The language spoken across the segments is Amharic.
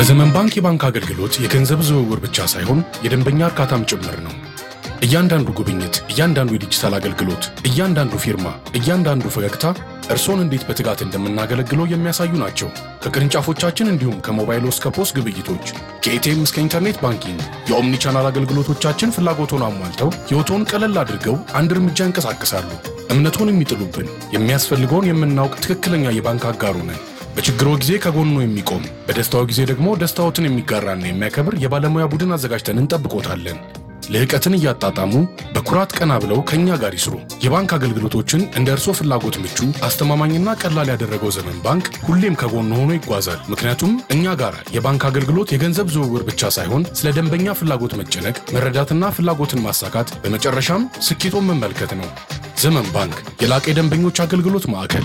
በዘመን ባንክ የባንክ አገልግሎት የገንዘብ ዝውውር ብቻ ሳይሆን የደንበኛ እርካታም ጭምር ነው። እያንዳንዱ ጉብኝት፣ እያንዳንዱ የዲጂታል አገልግሎት፣ እያንዳንዱ ፊርማ፣ እያንዳንዱ ፈገግታ እርሶን እንዴት በትጋት እንደምናገለግለው የሚያሳዩ ናቸው። ከቅርንጫፎቻችን እንዲሁም ከሞባይል እስከ ፖስ ግብይቶች፣ ከኤቲኤም እስከ ኢንተርኔት ባንኪንግ የኦምኒ ቻናል አገልግሎቶቻችን ፍላጎቶን አሟልተው ሕይወቶን ቀለል አድርገው አንድ እርምጃ እንቀሳቀሳሉ። እምነቶን የሚጥሉብን የሚያስፈልገውን የምናውቅ ትክክለኛ የባንክ አጋሩ ነን። በችግሮ ጊዜ ከጎኑ የሚቆም በደስታው ጊዜ ደግሞ ደስታዎትን የሚጋራና የሚያከብር የባለሙያ ቡድን አዘጋጅተን እንጠብቆታለን። ልህቀትን እያጣጣሙ በኩራት ቀና ብለው ከእኛ ጋር ይስሩ። የባንክ አገልግሎቶችን እንደ እርሶ ፍላጎት ምቹ፣ አስተማማኝና ቀላል ያደረገው ዘመን ባንክ ሁሌም ከጎኑ ሆኖ ይጓዛል። ምክንያቱም እኛ ጋር የባንክ አገልግሎት የገንዘብ ዝውውር ብቻ ሳይሆን ስለ ደንበኛ ፍላጎት መጨነቅ፣ መረዳትና ፍላጎትን ማሳካት፣ በመጨረሻም ስኬቶን መመልከት ነው። ዘመን ባንክ የላቀ የደንበኞች አገልግሎት ማዕከል።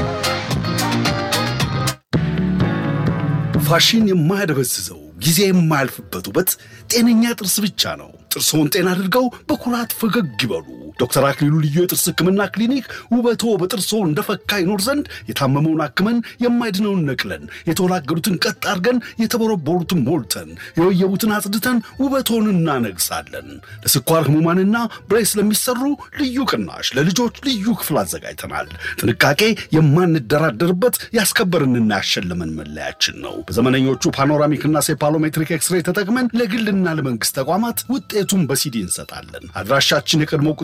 ፋሽን የማያደበዝዘው ጊዜ የማያልፍበት ውበት ጤነኛ ጥርስ ብቻ ነው። ጥርስዎን ጤና አድርገው በኩራት ፈገግ ይበሉ። ዶክተር አክሊሉ ልዩ የጥርስ ሕክምና ክሊኒክ ውበቶ በጥርስዎ እንደፈካ ይኖር ዘንድ የታመመውን አክመን የማይድነውን ነቅለን የተወላገዱትን ቀጥ አድርገን የተቦረቦሩትን ሞልተን የወየቡትን አጽድተን ውበቶን እናነግሳለን። ለስኳር ህሙማንና ብሬስ ለሚሰሩ ልዩ ቅናሽ ለልጆች ልዩ ክፍል አዘጋጅተናል። ጥንቃቄ የማንደራደርበት ያስከበርንና ያሸለመን መለያችን ነው። በዘመነኞቹ ፓኖራሚክና ሴፓሎሜትሪክ ኤክስሬ ተጠቅመን ለግልና ለመንግስት ተቋማት ውጤቱን በሲዲ እንሰጣለን። አድራሻችን የቀድሞ